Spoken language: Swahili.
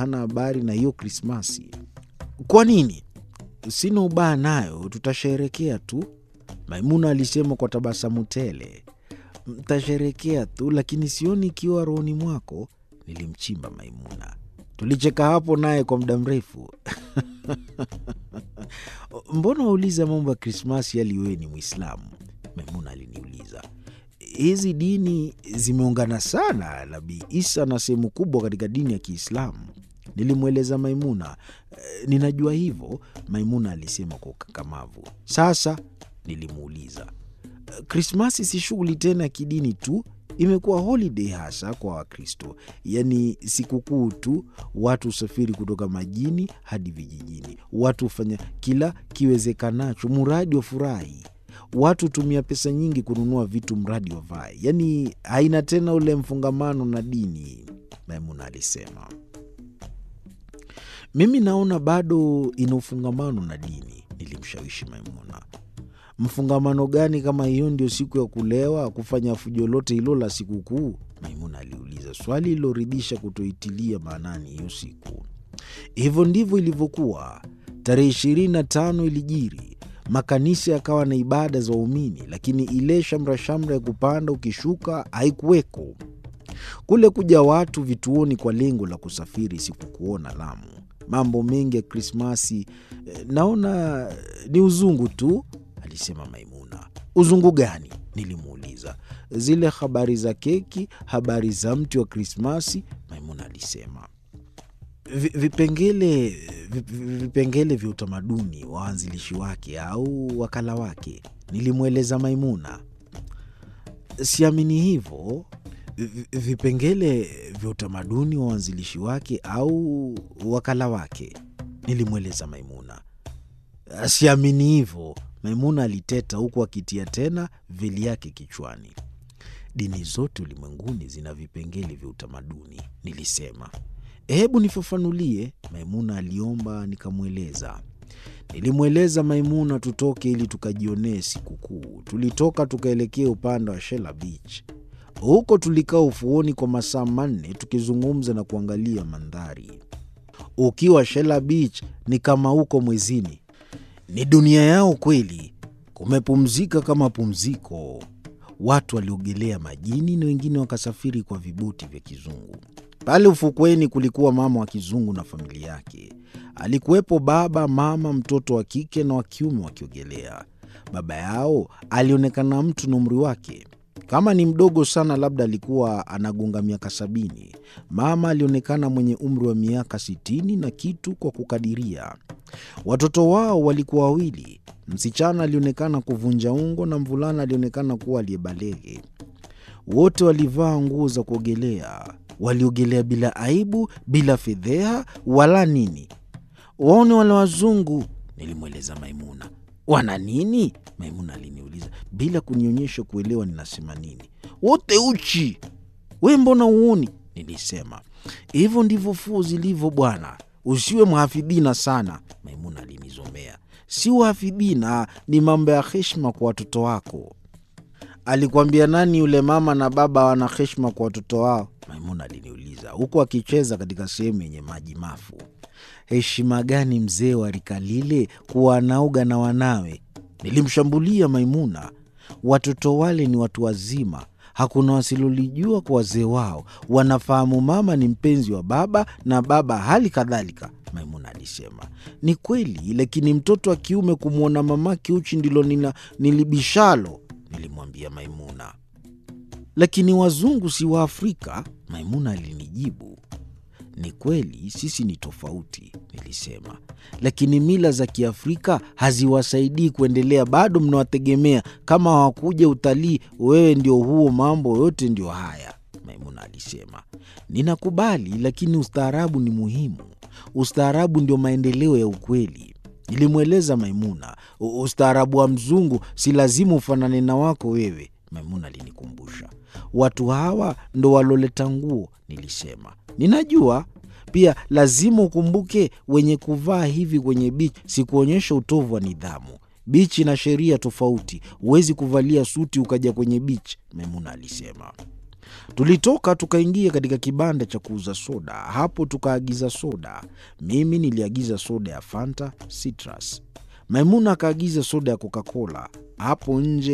hana habari na hiyo Krismasi. Kwa nini? Sina ubaya nayo, tutasherekea tu, Maimuna alisema kwa tabasamu tele. Mtasherekea tu, lakini sioni ikiwa rohoni mwako. Nilimchimba Maimuna. Tulicheka hapo naye kwa muda mrefu. Mbona wauliza mambo ya Krismasi hali wewe ni Mwislamu? Maimuna aliniuliza. Hizi dini zimeungana sana, Nabii Isa na sehemu kubwa katika dini ya Kiislamu. Nilimweleza Maimuna. "E, ninajua hivyo, Maimuna alisema kwa ukakamavu. Sasa nilimuuliza, "E, Krismasi si shughuli tena ya kidini tu, imekuwa holiday hasa kwa Wakristo, yaani sikukuu tu. Watu husafiri kutoka majini hadi vijijini, watu hufanya kila kiwezekanacho muradi wafurahi watu hutumia pesa nyingi kununua vitu mradi wavae, yaani haina tena ule mfungamano na dini, Maimuna alisema. Mimi naona bado ina ufungamano na dini, nilimshawishi Maimuna. Mfungamano gani kama hiyo ndio siku ya kulewa, kufanya fujo lote hilo la sikukuu? Maimuna aliuliza, swali liloridhisha kutoitilia maanani hiyo siku. Hivyo ndivyo ilivyokuwa. Tarehe ishirini na tano ilijiri makanisa yakawa na ibada za waumini, lakini ile shamra-shamra ya kupanda ukishuka haikuweko. Kule kuja watu vituoni kwa lengo la kusafiri sikukuona Lamu. Mambo mengi ya Krismasi eh, naona ni uzungu tu, alisema Maimuna. Uzungu gani? Nilimuuliza. Zile habari za keki, habari za mti wa Krismasi, Maimuna alisema. Vi- vipengele vi- vi- vipengele vya utamaduni wa waanzilishi wake au wakala wake, nilimweleza Maimuna. Siamini hivyo. Vi- vi- Vipengele vya utamaduni wa waanzilishi wake au wakala wake, nilimweleza Maimuna. Siamini hivyo, Maimuna aliteta huku akitia tena veli yake kichwani. Dini zote ulimwenguni zina vipengele vya utamaduni, nilisema. Hebu nifafanulie, Maimuna aliomba. Nikamweleza. Nilimweleza Maimuna tutoke ili tukajionee sikukuu. Tulitoka tukaelekea upande wa Shela Beach. Huko tulikaa ufuoni kwa masaa manne tukizungumza na kuangalia mandhari. Ukiwa Shela Beach ni kama huko mwezini, ni dunia yao kweli. Kumepumzika kama pumziko. Watu waliogelea majini na wengine wakasafiri kwa viboti vya kizungu. Pale ufukweni kulikuwa mama wa kizungu na familia yake. Alikuwepo baba, mama, mtoto wa kike na wa kiume wakiogelea. Baba yao alionekana mtu na umri wake, kama ni mdogo sana, labda alikuwa anagonga miaka sabini. Mama alionekana mwenye umri wa miaka sitini na kitu kwa kukadiria. Watoto wao walikuwa wawili, msichana alionekana kuvunja ungo na mvulana alionekana kuwa aliyebalege. Wote walivaa nguo za kuogelea, waliogelea bila aibu, bila fedheha wala nini. Waone wale wazungu, nilimweleza Maimuna. Wana nini? Maimuna aliniuliza bila kunionyesha kuelewa ninasema nini. Wote uchi, we mbona uoni? Nilisema hivyo ndivyo fuu zilivyo bwana, usiwe mhafidhina sana. Maimuna alinizomea. Si uhafidhina, ni mambo ya heshima kwa watoto wako. Alikwambia nani yule mama na baba wana heshima kwa watoto wao? Maimuna aliniuliza huku akicheza katika sehemu yenye maji mafu. Heshima gani mzee wa rika lile kuwa anauga na wanawe? Nilimshambulia Maimuna. Watoto wale ni watu wazima, hakuna wasilolijua kwa wazee wao. Wanafahamu mama ni mpenzi wa baba na baba hali kadhalika, Maimuna alisema. Ni kweli, lakini mtoto wa kiume kumwona mamake uchi ndilo nina nilibishalo, nilimwambia Maimuna. Lakini wazungu si wa Afrika, Maimuna alinijibu. Ni kweli sisi ni tofauti, nilisema, lakini mila za Kiafrika haziwasaidii kuendelea. Bado mnawategemea. Kama hawakuja utalii, wewe ndio huo, mambo yote ndio haya, Maimuna alisema. Ninakubali, lakini ustaarabu ni muhimu. Ustaarabu ndio maendeleo ya ukweli, nilimweleza Maimuna. U- Ustaarabu wa mzungu si lazima ufanane na wako wewe, Maimuna alinikumbusha. Watu hawa ndo waloleta nguo, nilisema. Ninajua pia, lazima ukumbuke wenye kuvaa hivi kwenye bichi si kuonyesha utovu wa nidhamu. Bichi na sheria tofauti, huwezi kuvalia suti ukaja kwenye bichi, Maimuna alisema. Tulitoka tukaingia katika kibanda cha kuuza soda. Hapo tukaagiza soda. Mimi niliagiza soda ya Fanta Citrus, Maimuna akaagiza soda ya Coca-Cola. Hapo nje